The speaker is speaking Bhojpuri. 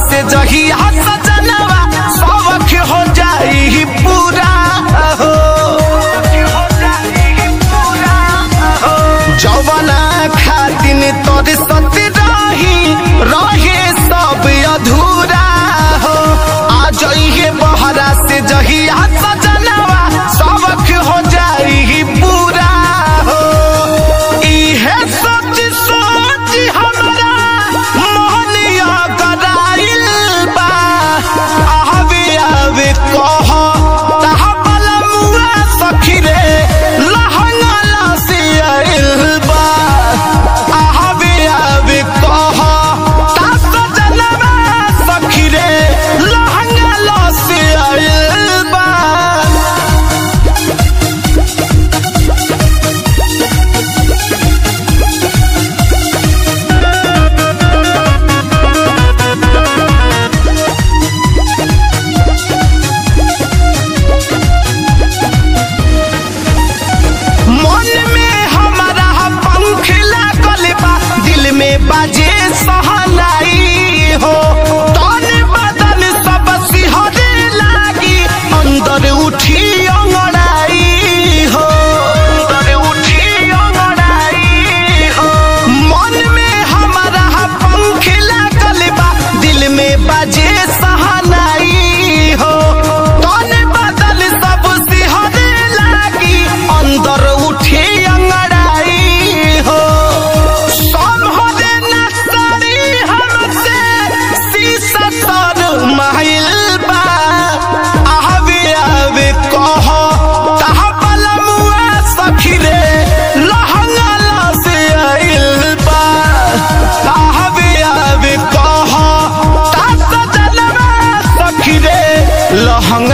से जहिया सजनवा सबक हो जाई पूरा हो जवना खातिन तोर सत रही रहे सब अधूरा हो आ जइहे बहरा से जहिया सजनवा सबक हो जाई पूरा हो इहे सोच सोच हमरा मोहनिया गराइल बा आवे आवे कह ताहा बलमुआ सखी रे लहंगा लासे आइल बा आवे आवे कह ता सजनवा सखी रे लहंगा लासे आइल बा मन में हमारा पंख लागल बा दिल में बाजे सहनाई हो तन बदन सब सिहरे लागी अंदर उठी अंगड़ाई हो अंदर उठी अंगड़ाई हो मन में हमारा पंख लागल बा दिल में बाजे सहनाई हो तन बदल सब सिहरे लागी अंदर उठे अंगड़ाई हो संभरे न सरी हमसे शीशा तर माहिल बा आवे आवे कह ताहा बलमुआ सखी रे लहंगा लासे आइल बा आवे आवे कह ता सजनवा सखी रे लहंगा